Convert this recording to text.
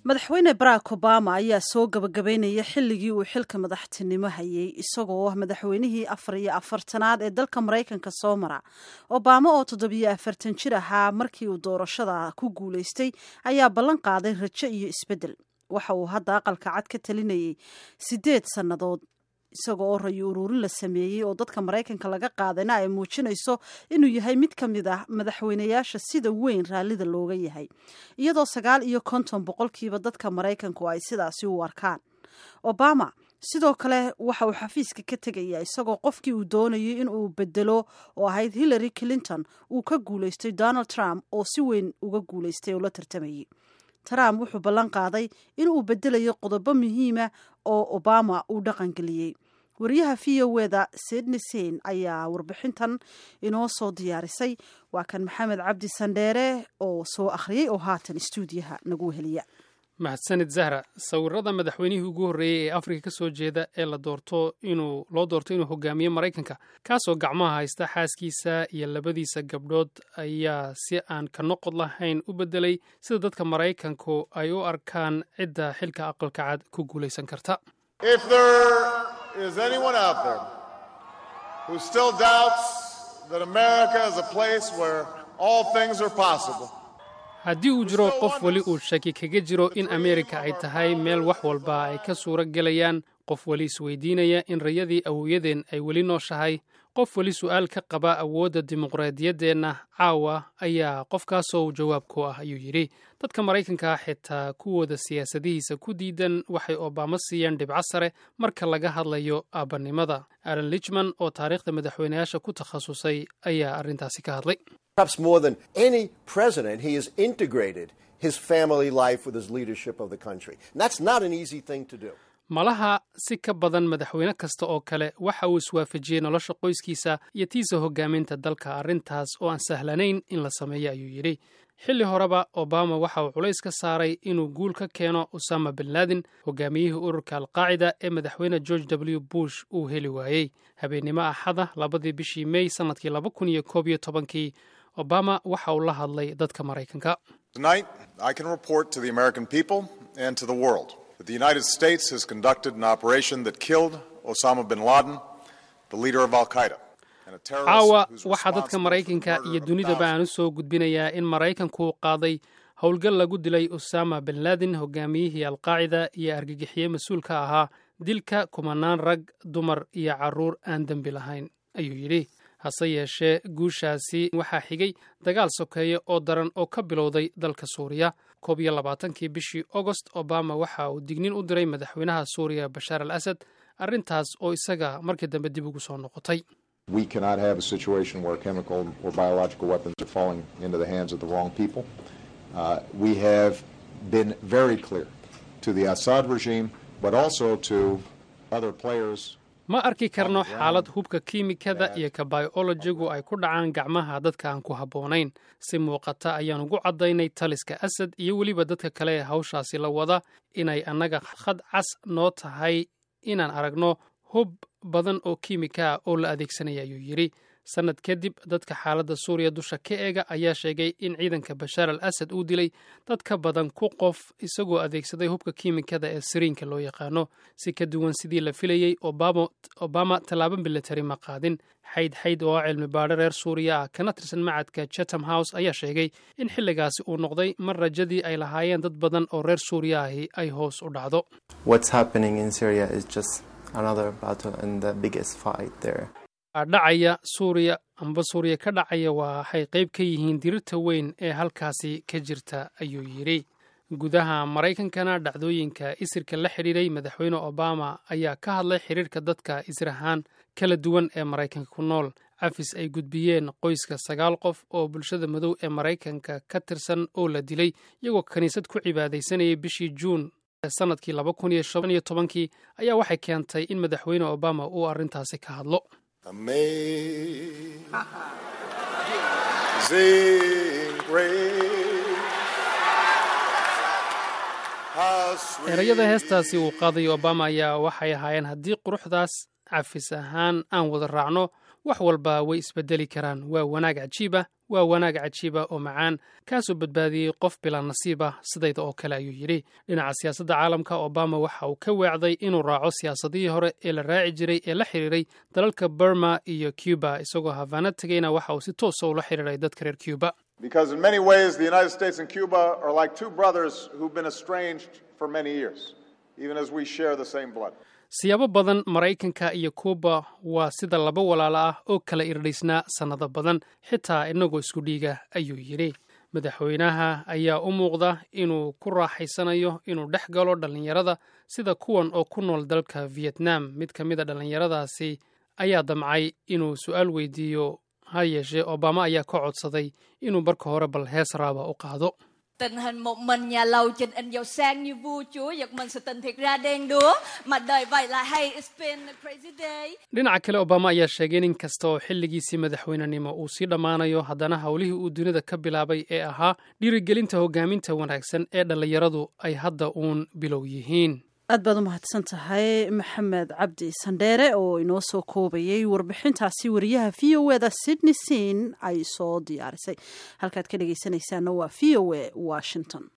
madaxweyne barack obama ayaa soo gabagabeynaya xilligii uu xilka madaxtinimo hayay isagoo ah madaxweynihii afar iyo afartanaad ee dalka maraykanka soo mara obama oo toddobiyo afartan jir ahaa markii uu doorashada ku guulaystay ayaa ballan qaaday rajo iyo isbeddel waxa uu hadda aqalka cad ka talinayay siddeed sannadood isaga oo rayo uruurin la sameeyey oo dadka maraykanka laga qaadayna ay muujinayso inuu yahay mid ka mid ah madaxweynayaasha sida weyn raallida looga yahay iyadoo sagaal iyo konton boqolkiiba dadka maraykanku ay sidaasi u arkaan obama sidoo kale waxa uu xafiiska ka tegayaa isagoo qofkii uu doonayay in uu bedelo oo ahayd hillary clinton uu ka guulaystay donald trump oo si weyn uga guulaystay oo la tartamayay trump wuxuu ballan qaaday in uu bedelayo qodobo muhiima oo obama uu dhaqangeliyey wariyaha v o eda sidney sein ayaa warbixintan inoo soo diyaarisay waa kan maxamed cabdi sandheere oo soo akhriyey oo haatan stuudiyaha nagu heliya mahadsanid zahra sawirada madaxweynihii ugu horreeyey ee afrika ka soo jeeda ee la doorto inuu loo doorto inuu hogaamiyo maraykanka kaasoo gacmaha haysta xaaskiisa iyo labadiisa gabdhood ayaa si aan ka noqod lahayn u beddelay sida dadka maraykanku ay u arkaan cidda xilka aqalka cad ku guulaysan karta haddii uu jiro qof weli uu shaki kaga jiro in ameerika ay tahay meel wax walba ay ka suuro gelayaan qof weli isweydiinaya in rayadii awowyadeen ay weli nooshahay qof weli su'aal ka qaba awoodda dimuqraadiyaddeenna caawa ayaa qofkaasoo jawaab ku ah ayuu yidhi dadka maraykanka xitaa kuwooda siyaasadihiisa ku diidan waxay obama siiyeen dhibco sare marka laga hadlayo aabanimada alan lichman oo taariikhda madaxweynayaasha ku takhasusay ayaa arrintaasi ka hadlay Perhaps more than any president, he has integrated his family life with his leadership of the country. And that's not an easy thing to do. malaha si ka badan madaxweyne kasta oo kale waxa uu iswaafajiyey nolosha qoyskiisa iyo tiisa hogaaminta dalka arrintaas oo aan sahlanayn in la sameeyo ayuu yidhi xilli horeba obama waxa uu culays ka saaray inuu guul ka keeno usama bin laden hogaamiyihii ururka alqaacida ee madaxweyne george w bush uu heli waayey habeennimo axada labadii bishii mey sannadkii laba kun iyo koob iyo tobankii obama waxa uu la hadlay dadka maraykanka Tonight, I can report to the American people and to the world that the United States has conducted an operation that killed Osama bin Laden, the leader of Al Qaeda. and a terrorist caawa who's waxaa dadka responsible for the maraykanka murder iyo of dunidaba aan u thousands. soo gudbinayaa in maraykanku uu qaaday howlgal lagu dilay usama bin laden hogaamiyihii alqaacida iyo argagixiye mas-uul ka ahaa dilka kumanaan rag dumar iyo carruur aan dembi lahayn ayuu yidhi hase yeeshee guushaasi waxaa xigay dagaal sokeeye oo daran oo ka bilowday dalka suuriya koob iyo labaatankii bishii ogost obama waxa uu dignin u diray madaxweynaha suuriya bashaar al asad arrintaas oo isaga markii dambe dib ugu soo noqotay We cannot have a situation where chemical or biological weapons are falling into the hands of the wrong people. Uh, we have been very clear to the Assad regime, but also to other players. ma arki karno xaalad hubka kiimikada iyo ka biolojigu ay ku dhacaan gacmaha dadka aan ku habboonayn si muuqata ayaan ugu caddaynay taliska asad iyo weliba dadka kale ee hawshaasi la wada inay annaga khad cas noo tahay inaan aragno hub badan oo kiimika ah oo la adeegsanaya ayuu yidhi sannad kadib dadka xaaladda suuriya dusha ka eega ayaa sheegay in ciidanka bashaar al asad uu dilay dad ka badan ku qof isagoo adeegsaday hubka kiimikada ee siriinka loo yaqaano si ka duwan sidii la filayey obama, obama tallaabo militari ma qaadin xayd xayd oo ah cilmi baadho reer suuriya ah kana tirsan macadka chatham house ayaa sheegay in xilligaasi uu noqday mar rajadii ay lahaayeen dad badan oo reer suuriya ahi ay hoos u dhacdo What's happening in Syria is just another battle and the biggest fight there. dhacaya suuriya amba suuriya ka dhacaya waxay qayb ka yihiin dirirta weyn ee halkaasi ka jirta ayuu yidhi gudaha maraykankana dhacdooyinka isirka la xidhiiray madaxweyne obama ayaa ka hadlay xidhiirka dadka isir ahaan kala duwan ee maraykanka ku nool cafis ay gudbiyeen qoyska sagaal qof oo bulshada madow ee maraykanka ka tirsan oo la dilay iyagoo kiniisad ku cibaadaysanayay bishii juun sannadkii laba kun iyo shan iyo tobankii ayaa waxay keentay in madaxweyne obama uu arrintaasi ka hadlo Amazing grace. How sweet erayada heestaasi uu qaaday obama ayaa waxay ahaayeen haddii quruxdaas cafis ahaan aan wada raacno wax walba way isbedeli karaan waa wanaag cajiiba waa wanaag cajiiba oo macaan kaasoo badbaadiyey qof bilaa nasiib ah sidayda oo kale ayuu yidhi dhinaca siyaasadda caalamka obama waxa uu ka weecday inuu raaco siyaasadihii hore ee la raaci jiray ee la xiriiray dalalka burma iyo cuba isagoo hafaana tegeyna waxa uu si toosa ula xiriiray dadka reer cuba Because in many ways, the United States and Cuba are like two brothers who've been estranged for many years, even as we share the same blood. siyaabo badan maraykanka iyo kuuba waa sida laba walaalo ah oo kala irdhaysnaa sannado badan xitaa inagoo isku dhiiga ayuu yidhi madaxweynaha ayaa u muuqda inuu ku raaxaysanayo inuu dhex galo dhallinyarada sida kuwan oo ku nool dalka vietnam mid ka mid a dhallinyaradaasi ayaa damcay inuu su-aal weydiiyo ha yeeshee obama ayaa ka codsaday inuu marka hore bal hees raaba u qaado Tình hình một mình nhà lầu trình in giàu sang như vua chúa Giật mình sự tình thiệt ra đen đúa Mà đời vậy là hay It's been a crazy day dhinaca kale obama ayaa sheegay in inkasta oo xilligiisii madaxweynenimo uu sii dhammaanayo haddana howlihii uu dunida ka bilaabay ee ahaa dhiirigelinta hogaaminta wanaagsan ee dhallinyaradu ay hadda uun bilow yihiin aad baad u mahadsan tahay maxamed cabdi sandheere oo inoo soo koobayay warbixintaasi wariyaha v o eda sydney sin ay soo diyaarisay halkaad ka dhegeysanaysaana waa v o e washington